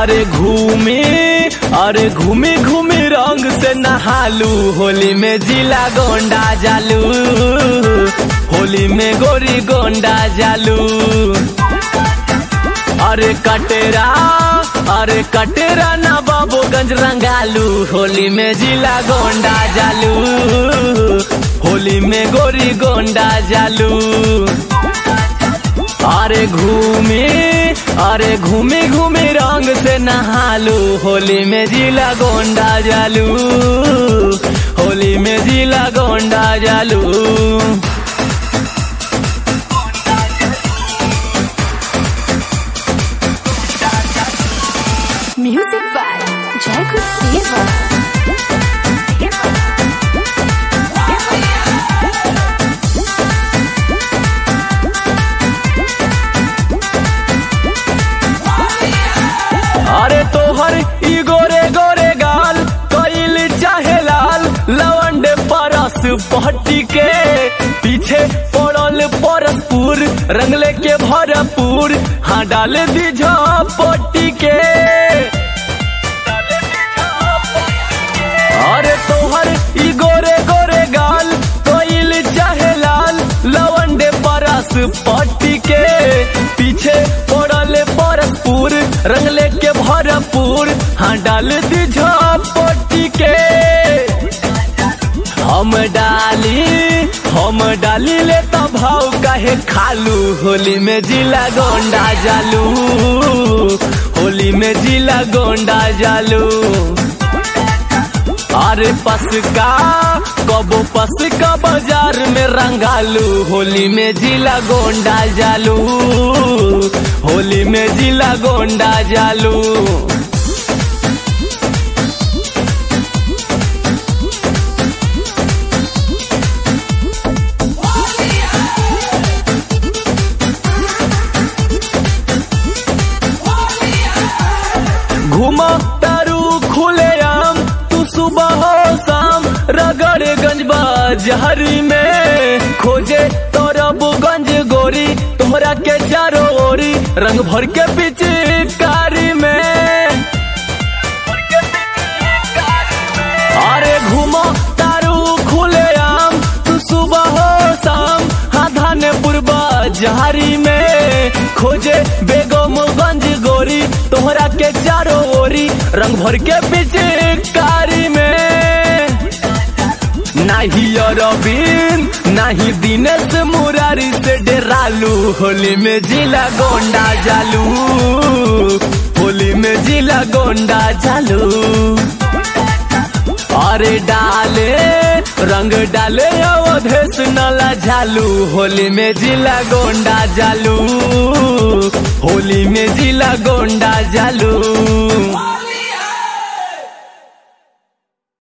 अरे घूमे अरे घूमे घूमे रंग से नहालू होली में जिला गोंडा जालू होली में गोरी गोंडा जालू अरे कटेरा अरे कटेरा ना बाबूगंज रंगालू होली में जिला गोंडा जालू होली में गोरी गोंडा जालू अरे घूमे अरे घूमे घूमे रंग से नहालू होली में जिला गोंडा जालू होली में जिला गोंडा जालू Music by Jacob Silva. अरे तोहर ई गोरे गोरे गाल कइल चाहे लाल लवंडे परस पहटी के पीछे पड़ल परसपुर रंगले के भरपूर हाँ डाल दी पट्टी के अरे तोहर ई गोरे गोरे गाल कोइल चाहे लाल लवंडे परस पट्टी के पीछे पड़ल परसपुर रंगले के भरपूर हाँ डाल दी पट्टी के हम डाली हम डाली ले तो भाव काहे खालू होली में जिला गोंडा जालू होली में जिला गोंडा जालू अरे पसका कबो पसका बाजार में रंगालू होली में जिला गोंडा जालू होली में जिला गोंडा जालू घुमा तारू खुले आम तू सुबह हो शाम रगड़गंज बाजारी में खोजे तोरबगंज गोरी तोहरा के चारों ओरी रंग भर के पिचकारी में अरे घुमा तारू खुले आम तू सुबह हो शाम हाँ धानेपुर बाजारी में खोजे बेगमगंज गोरी तोहरा के चारों ओरी रंग भर के पिचकारी में नाही अरविंद नाही दिनेश मुरारी से डेरालू होली में जिला गोंडा जालू होली में जिला गोंडा जालू अरे डाले रंग डाले अवधेश नला झालू होली में जिला गोंडा जालू होली में जिला गोंडा जालू